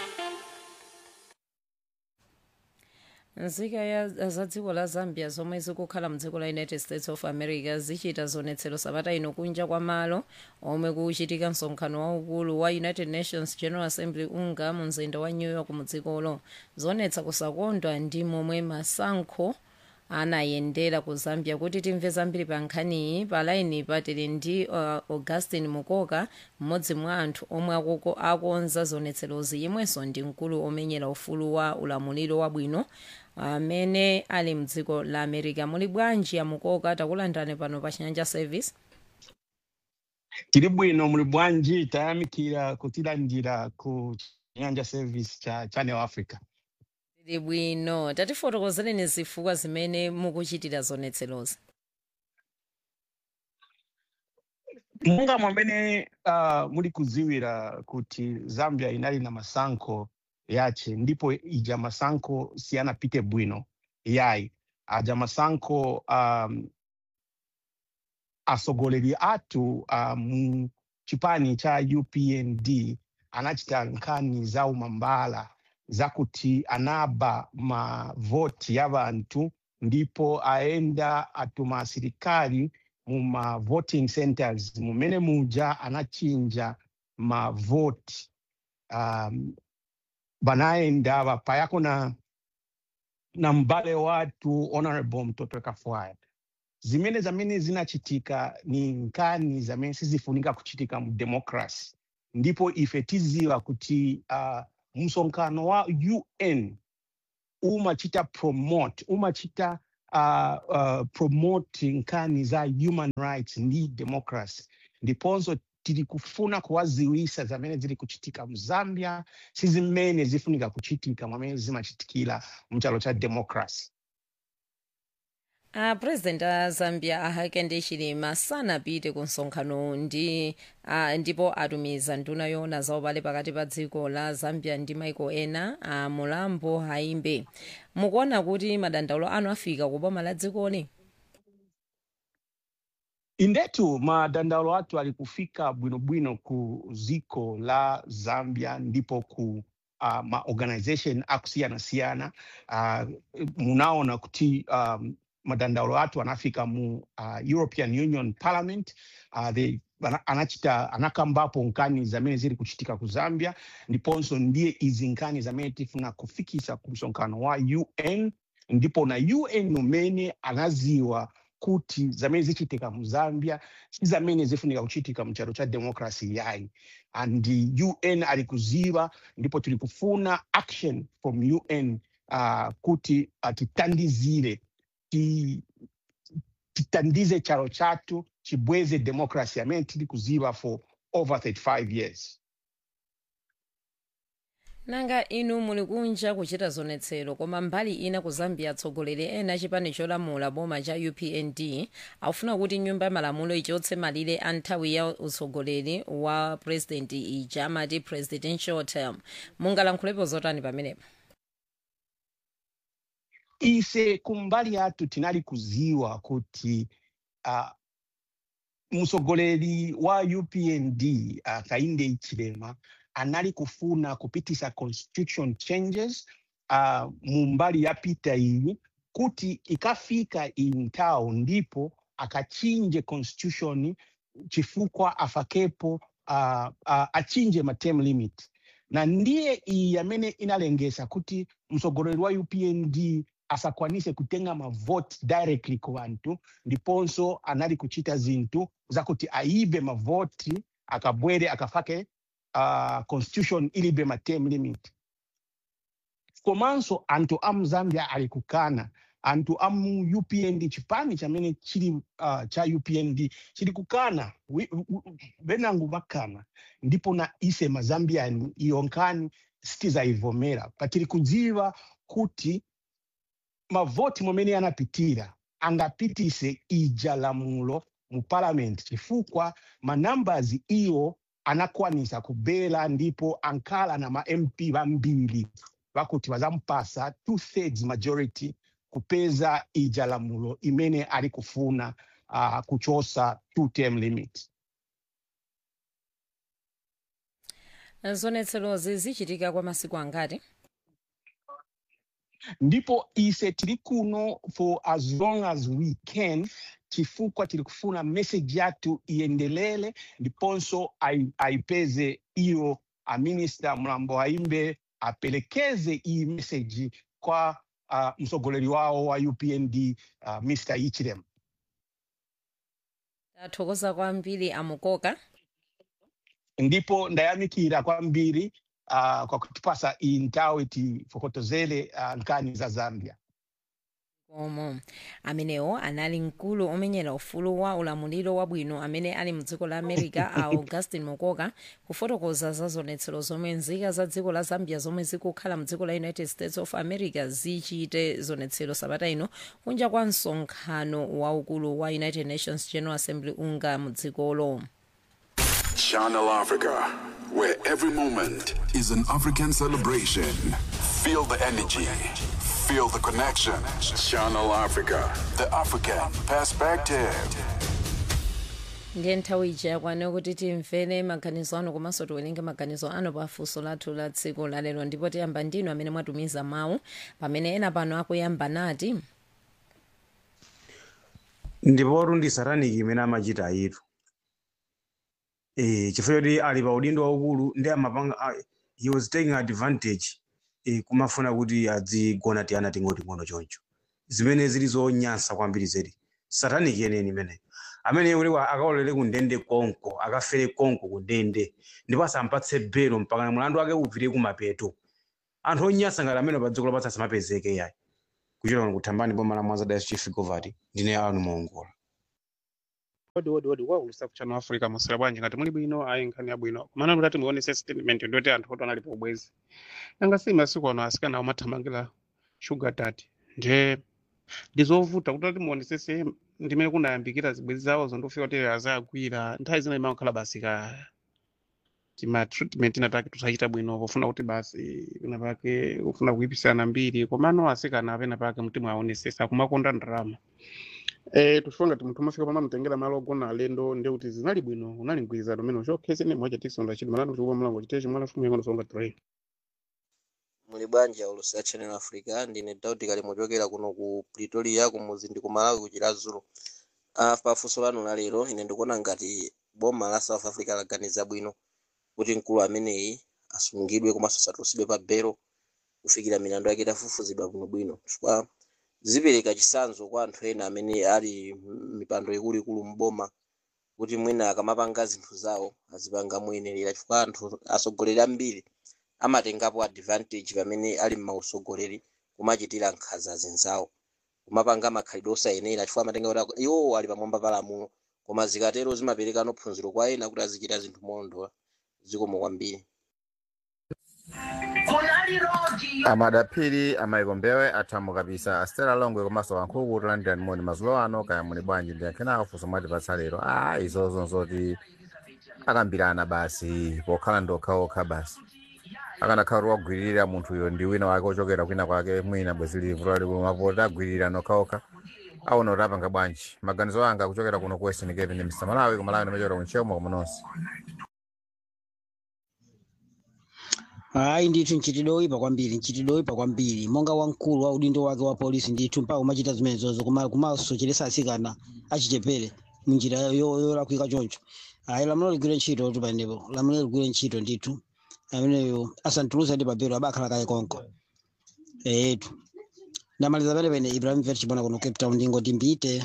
nzika ya za dziko la zambia zomwe zikukhala mdziko la united states of america zichita zionetsero sabata ino kunja kwa malo omwe kuchitika msonkhano waukulu wa united nations general assembly unga mu mzinda wa new york mu dzikolo zionetsa kusakondwa ndi momwe masankho anayendera ku zambia kuti timve zambiri pa nkhaniyi pa laini patili ndi uh, augustin mukoka mmodzi mwa anthu omwe akuko akonza zionetserozi yemwenso ndi mkulu omenyera ufulu wa ulamuliro wabwino amene ali mdziko la america muli bwanji ya mukoka takulandirani pano pa chinyanja service tiri bwino muli bwanji tayamikira kutilandira ku chinyanja service cha channel africa tili bwino tatifotokozereni zifukwa zimene mukuchitira zionetserozi monga mwamene uh, muli kuziwira kuti zambia inali na masankho yace ndipo ija masankho siyanapite bwino yayi aja masankho um, asogoleri athu uh, mu chipani cha upnd anachita nkhani za umambala zakuti anaba mavoti ya vanthu ndipo aenda atuma asilikali mu ma voting centers mumene muja anachinja mavoti um, vanaenda vapayako na na mbale watu honorable mtoto kafwaya zimene zamene zinachitika ni nkani zamene sizifunika kuchitika mu democracy ndipo ife tiziwa kuti uh, msonkhano wa un umachita promote umachita uh, uh, promote nkani za human rights ndi democracy ndiponso tiri kufuna kuwaziwisa zamene ziri kuchitika mu zambia si zimene zifunika kuchitika mwamene zimachitikira mchalo cha democracy a president a zambia ahakende hichilema sanapite ku msonkhano ndi uh, ndipo atumiza nduna yoona za ubale pakati pa dziko la zambia ndi maiko ena a uh, mulambo haimbe mukuona kuti madandaulo anu afika ku boma la dzikoli indetu madandaulo athu ali kufika bwinobwino ku ziko la zambia ndipo ku uh, maorganization akusiyana-siyana uh, munaona kuti um, madandaulo athu anafika mu uh, european union parliament uh, they, ana- anachita anakambapo nkani zamene ziri kuchitika ku zambia ndiponso ndiye izi nkani zamene tifuna kufikisa ku msonkhano wa un ndipo na un umene anaziwa kuti zamene zichitika mu zambia si zamene zifunika kuchitika mchalo cha democracy yayi and un ali kuziva ndipo tili kufuna action from un uh, kuti uh, titandizire ti- titandize chalo chathu chibweze democracy amene tili kuziva for over 35 years nanga inu muli kunja kuchita zionetsero koma mbali ina ku zambia atsogoleri ena chipani cholamula boma cha upnd akufuna kuti nyumba ya malamulo ichotse malire a nthawi ya utsogoleri wa president ija amati presidential term mungalankhulepo zotani pamenepo ise kumbali yathu tinali kuziwa kuti uh, mtsogoleri wa upnd uh, kainde ichilema anali kufuna kupitisa constitution changes uh, mu mbali yapita iyi kuti ikafika iyi nthawi ndipo akachinje constitution chifukwa afakepo uh, uh, achinje ma term limit na ndiye iyi amene inalengesa kuti mtsogoleri wa upnd asakwanise kutenga mavote directly ku anthu ndiponso anali kuchita zinthu zakuti aibe mavoti akabwere akafake uh, constitution ilibe ma term limit komanso anthu a mzambia ali kukana anthu a mu upnd chipani chamene chili uh, cha upnd chili kukana Wi- wi- wi- venango vakana ndipo na ise mazambiani iyo nkhani sitizayivomera patili kudziwa kuti mavoti momene anapitira angapitise ija lamulo mu parliament chifukwa manumbers iwo anakwanisa kubela ndipo ankhala na ma mp vambiri vakuti vazampasa two thirds majority kupeza ija lamulo imene ali kufuna uh, kuchosa two term limit zonetserozi zichitika kwa masiku angati ndipo ise tili kuno for as long as we can chifukwa tili kufuna message yathu iendelele ndiponso ai- aipeze iyo aminista mlambo aimbe apelekeze iyi message kwa uh, msogoleri wao wa upnd uh, mr ichirem tathokoza kwambiri amukoka ndipo ndayamikira kwambiri uh, kwa kutipasa iyi nthawi tifokotozere uh, nkhani za zambia omo amenewo anali mkulu omenyera ufulu wa ulamuliro wabwino amene ali mdziko la america a augustin mokoka kufotokoza za zonetsero zomwe nzika za dziko la zambia zomwe zikukhala mdziko la united states of america zichite zonetsero sabata ino kunja kwa msonkhano waukulu wa united nations general assembly unga mdzikolo Channel Africa, where every moment is an African celebration. Feel the energy, feel the connection. Channel Africa, the African perspective. ndiye nthawi ija yakwana kuti timvere maganizo anu komanso tiwerenge maganizo anu pa funso lathu la tsiku lalero ndipo tiyamba ndinu amene mwatumiza mawu pamene ena pano akuyamba nati ndipotu ndi sataniki imene amachita ayitu eh chifukwa choti ali pa udindo waukulu ndi amapanga a- he was taking advantage eh kumafuna kuti adzigona tiyana ting'oting'ono choncho zimene zili zonyansa kwambiri zedi sataniki yeneni imeneyo amene kuti akaolere ku ndende konko akafere konko ku ndende ndipo asampatse belo mpaka na mulandu wake upite kumapeto anthu onyansa ngati amene pa dziko lapatsa asamapezeke yayi kuchita kuno kuthambani boma la mwanza dias chief govati ndine anu mongola odi odi odi waulusa kuchano africa musira bwanji ngati muli bwino ayi nkhani yabwino kumana kuti muonese statement ndoti anthu oti analipo ubwezi nanga si masiku ano asikana amathamangira sugar daddy nje ndizovuta kuti ati muonesese ndimene kunayambikira zibwezi zawo zondofika kuti azagwira nthawi zina imakhala basi ka tima treatment inataki tusachita bwino pofuna kuti basi pena pake ufuna kuipisana mbiri komano asikana pena pake mtima aonesesa kumakonda ndrama Eh, tufunga ngati munthu umafika pama mtengera malo ogona alendo ndi kuti zinali bwino unali mgwirizano umene uchokhese ne mwacha tisonda chidi malano chikupa mlango chitechi mwana fumu yangono songa train muli bwanji aulusi ya channel africa ndine dauti kali muchokera kuno ku pretoria kumuzi ndi ku malawi kuchira zulu uh, pafunso lanu la lero ine ndikuona ngati boma la south africa laganiza bwino kuti mkulu ameneyi asungidwe komanso asatulutsidwe pa belo kufikira milandu yake itafufuzidwa bwinobwino chifukwa zipereka chitsanzo kwa anthu ena amene ali mipando ikuluikulu mboma kuti mwina akamapanga zinthu zawo azipanga moyenerera chifukwa anthu atsogoleri ambiri amatengapo advantage pamene ali m'mausogoleri kumachitira nkhanza zinzawo kumapanga makhalidwe osayenera chifukwa amatenga kuti iwo ali pamwamba pa lamulo koma zikatero zimapereka phunziro kwa ena kuti azichita zinthu molondola zikomo kwambiri amadapiri amayikombewe athamu kapisa astera longwe komanso wankhuku tolandirani moni mazulo ano kaya muli bwanji ndiyankhenawo funso mwatipatsa lero a izozo nzoti akambirana basi pokhala ndokhaokha basi akanakhala kuti wagwiririra munthuyo ndi wina wake ochokera kwina kwake mwina bwezi livu lalikulumapo tagwiririra nokhaokha aona kuti apanga bwanji maganizo anga kuchokera kuno ku western cape ndi mr malawi kumalawi ndimachokera kunchemo kumunonse hayi ndithu mchitidwe oyipa kwambiri mchitidwe oyipa kwambiri monga wamkulu wa udindo wake wa polisi ndithu mpaka umachita zimenezozo kuma- kumasocheresa atsikana achichepere munjira yo- yolakwika choncho hayi lamulo ligwire ntchito tu panepo lamulo ligwire ntchito ndithu ameneyo asantulusa ndi papero abakhala kaye konko etu ndamaliza penepene ibrahim vet chipona kuno cape town ndingoti mbite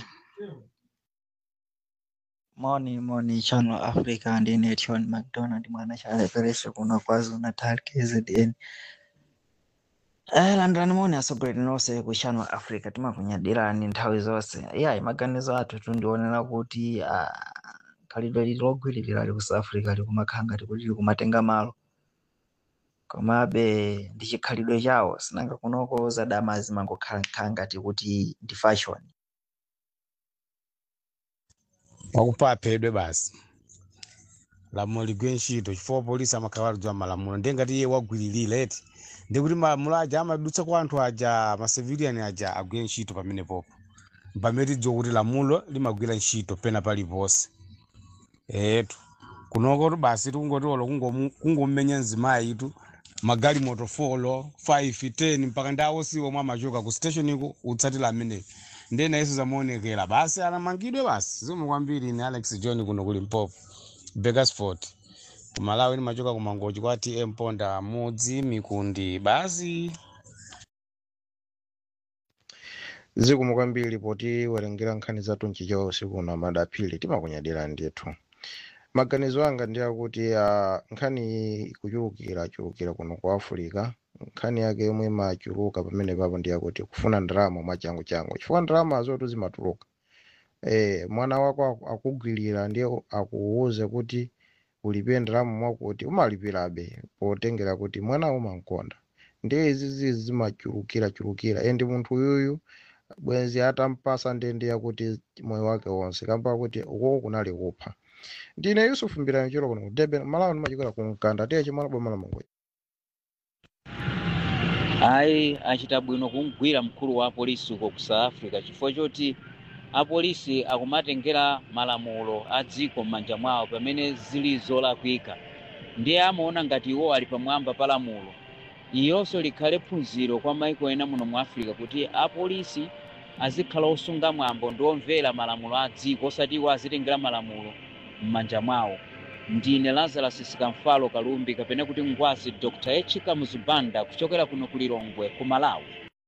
Moni moni channel Africa ndine Tion McDonald mwana chaleperesha kuno KwaZulu Natal KZN. Eh landani moni asogolera nonse ku channel Africa timakunyadirani nthawi zonse. Yeah maganizo athu tundionera kuti ah, khalidwe lili logwiririra ali ku South Africa likumakhala ngati kuti likumatenga malo. komabe ndi chikhalidwe chawo sinanga kunoko zadama zimangokhala ngati kuti ndi fashion wakupa aphedwe basi lamulo ligwe ntchito chifukwa polisi amakhala alidziwa malamulo ndiye ngati iye wagwiririra eti ndikuti malamulo aja amadutsa kwa anthu aja ma civilian aja agwire ntchito pamenepopo pamene tidziwa kuti lamulo limagwira ntchito pena paliponse etu kunoko tu basi tikungotiolo kungomenya mzimayi itu magali motofolo 5 10 mpaka ndawo siwo mwa amachoka ku station iko utsatira ameneyo ndiye nayeso zamaonekera basi anamangidwe basi zomwe kwambiri ni alex john kuno kuli mpopo bakersford kumalawi nimachoka kumangochi kwa tm ponda mudzi mikundi basi zikomo kwambiri poti werengera nkhani zathu mchichewa usiku na madaphiri timakunyadira ndithu maganizo anga ndi akuti uh, nkhani iyi ikuchulukira chulukira kuno ku africa nkhani yake yomwe imachuluka pamene papo ndi yakuti kufuna ndalama mwachangu changu chifukwa ndalama zotu zimatuluka eh, mwana wako aku- akugwirira ndiye akuwuze kuti ulipire ndalama mwakuti umalipirabe potengera kuti mwana umankonda ndiye izizi zimachulukira chulukira endi munthu uyuyu bwenzi atampasa ndende yakuti moyo wake wonse kamba kuti ukoko kunali kupha ndine yusufu mbirani cholo kuno ku durban malawi ndimachokera ku mkanda tiye chimwana boma la mongoyi ayi achita bwino kumgwira mkulu wa apolisi uko ku south africa chifukwa choti apolisi akumatengera malamulo a dziko m'manja mwawo pamene zili zolakwika ndiye amaona ngati iwo ali pamwamba pa lamulo iyonso likhale phunziro kwa maiko ena muno mu africa kuti apolisi azikhala osunga mwambo ndi omvera malamulo a dziko osati iwo azitengera malamulo m'manja mwawo ndine lazarus sikamfalo kalumbi kapena kuti ngwazi dr echika muzibanda kuchokera kuno ku lilongwe ku malawi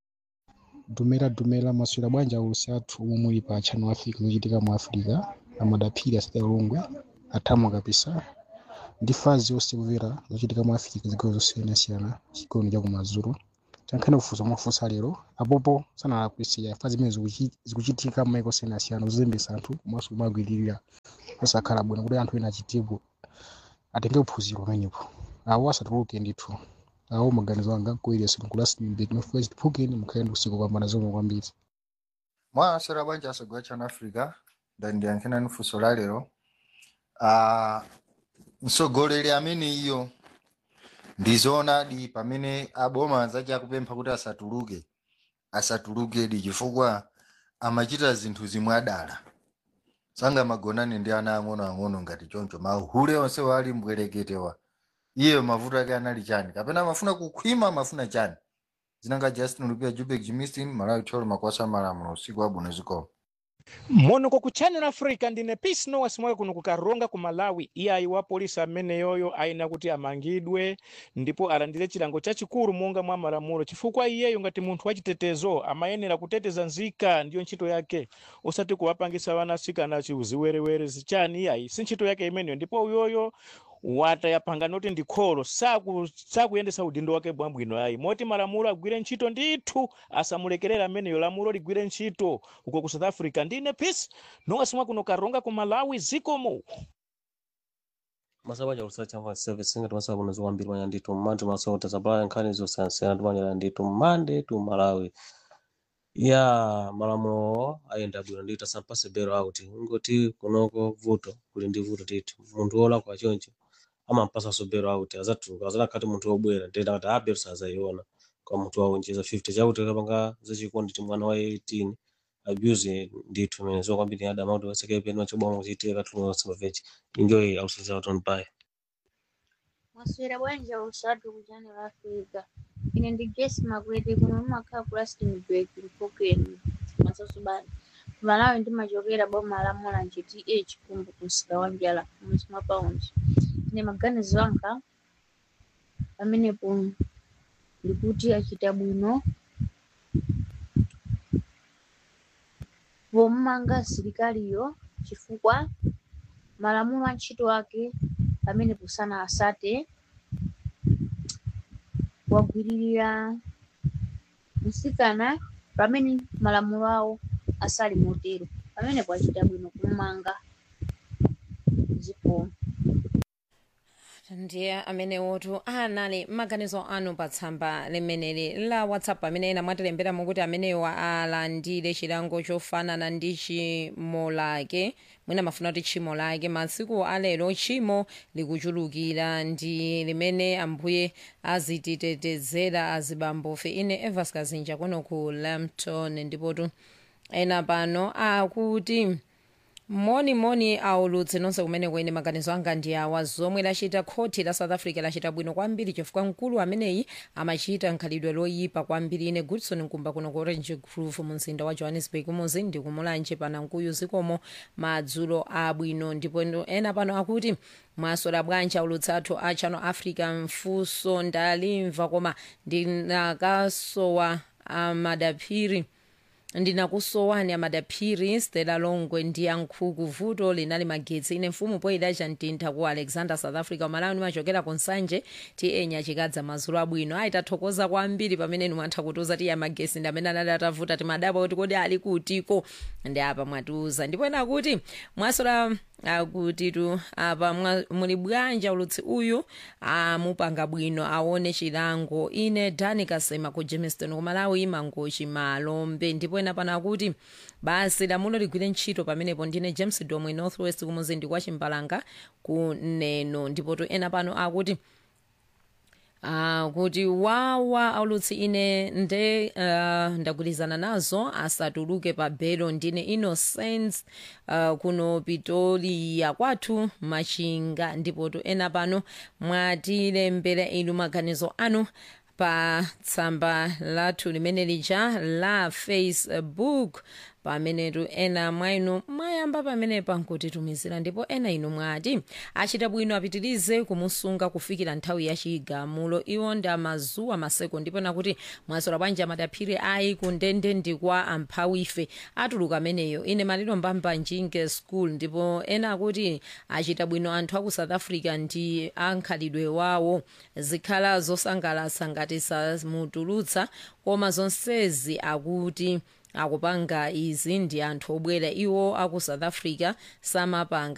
dumera dumera maswera bwanji aulusi athu omwe muli pa channel africa zochitika mu africa amadaphiri asati alongwe athamwa kapisa ndi fazi yonse kumvera zochitika mu africa zigawo zosiyanasiyana chigoni cha kumazulu tankhani kufunsa mwafunsa lero apopo sanalakwisiya fazi zimene zikuchi- zikuchitika m'maiko osiyanasiyana kuzembesa anthu komanso kumagwiririra osakhala bwino kuti anthu ena achitipo atenge uphunziro pamenepo awo asatuluke ndithu awo maganizo anga kuileso nkulasinimbeti mafuna chitiphukeni mukhale ndi usiku kupambana zomwe kwambiri mwasera bwanji asogwa chana africa ndandiyankhena ni funso la lero Ah, mtsogoleri amene iyo ndizoonadi pamene aboma anzace akupempha kuti asatuluke asatulukedi chifukwa amachita zinthu zimwe adala sangamagonane ndi ana ang'onoang'ono ngati choncho mahule onse wali mbwereketewa iye mavuto ake anali chani kapena amafuna kukhwima amafuna chani zinanga justin lupia jubek jimistin malawi tolo makwasa malamulo usiku wabwino zikomo monoko ku channel africa ndine peace nowas mwayo kuno kukaronga ku malawi iyayi wa polisi amene yoyo ayina kuti amangidwe ndipo alandire chilango chachikulu monga mwa malamulo chifukwa iyeyo ngati munthu wachitetezo amayenera kuteteza nzika ndiyo ntchito yake osati kuwapangisa vana asikana chiuziwerewere zichani iyayi si ntchito yake imeneyo ndipo uyoyo wataya pangano kuti ndi kholo saku- sakuyendesa udindo wake bwabwino ayi moti malamulo agwire ntchito ndithu asamulekerera ameneyo lamulo ligwire ntchito uko ku south africa ndine peace nowasimwa kuno karonga ku malawi zikomo masaba cha chamva service singa tumasa kuno ziwambiri manya nditu mmandi masota zabala nkhani zosansiyana tumanyala nditu mmande tu malawi ya malamulo ayenda bwino ndita sampase bero out ngoti kunoko vuto kuli ndi vuto titi munthu wolakwa choncho amampasa so bero out azatuluka azanakati munthu wobwera ndenda kati abero sazayiona kwa munthu waunjiza 50 chakuti kapanga zachikondi ti mwana wa 18 abuse ndithu imene zokwambiri adama kuti wasekepe choboma kuchitika katulunga kusimbavechi enjoy ausiza uton bye Maswera bwanji usatu ku channel Africa. Ine ndi Grace Magwete kuno mumakhala ku Rustenburg Mfokeni masasu bana. Malawi ndimachokera boma la Mulanje TA Chikumbu ku msika wa Njala mudzi mwa Paundi. Ine maganizo anga pamenepo ndikuti achita bwino pomanga asilikaliyo chifukwa malamulo a ntchito ake pamenepo sana asate wagwiririra mtsikana pamene malamulo awo asali motero pamenepo achita bwino kumanga zikomo ndiye amenewotu anali maganizo anu pa tsamba limeneli la whatsapp amene ena mwatilembera mukuti amenewo alandire chilango chofanana ndi tchimo lake mwina mafuna kuti tchimo lake masiku alero tchimo likuchulukira ndi limene ambuye azititetezera azibambofe ine evas kazinja kuno ku lampton ndipotu ena pano akuti moni moni aulutse nonse kumene kwene maganizo anga ndi awa zomwe lachita khoti la south africa lachita bwino kwambiri chifukwa mkulu ameneyi amachita nkhalidwe loyipa kwambiri ine goodson nkumba kuno ku orange grove mu mzinda wa johannesburg muzi ndi kumulanje panankuyu zikomo madzulo abwino ndipo ena pano akuti mwasola bwanji aulutse athu a channel africa mfunso ndalimva koma ndinakasowa amadaphiri ndinakusowani amadaphiri stela longwe ndi yankhuku vuto linali magetsi ine mfumu poyidacha mtintha ku alexander south africa umalawi nimachokera ku nsanje ti enya chikadza madzulo abwino ayi tathokoza kwambiri pamene nimwatha kutiuza ti ya magesi ndi amene anali atavuta timadaba kuti kodi ali kutiko ndi apa mwatiuza ndipo ena kuti mwasola akutitu apa mwa- muli bwanja ulutsi uyu amupanga bwino aone chilango ine dani kasema ku jamestown kumalawi mangochi malombe ndipo ena pano akuti basi lamulo ligwire ntchito pamenepo ndine james domwe northwest kumuzindi kwa chimbalanga ku neno ndipotu ena pano akuti Ah, kuti wawa aulutsi ine nde uh, ndagwirizana nazo asatuluke pa belo ndine innocence uh, kuno pitoliya kwathu machinga ndipotu ena pano mwatilembera inu maganizo anu pa tsamba lathu limene lija la facebook pamenetu ena mwa inu mwayamba pamenepa nkutitumizira ndipo ena inu mwati achita bwino apitirize kumusunga kufikira nthawi ya chigamulo iwo ndi amazuwa maseko ndipo nakuti mwasola bwanji amadaphiri ayi kundende ndi kwa amphawife atuluka ameneyo ine maliro mbamba njinge school ndipo ena akuti achita bwino anthu aku south africa ndi ankhalidwe wawo zikhala zosangalatsa ngati samutulutsa koma zonsezi akuti akupanga izi ndi anthu obwera iwo aku south africa samapanga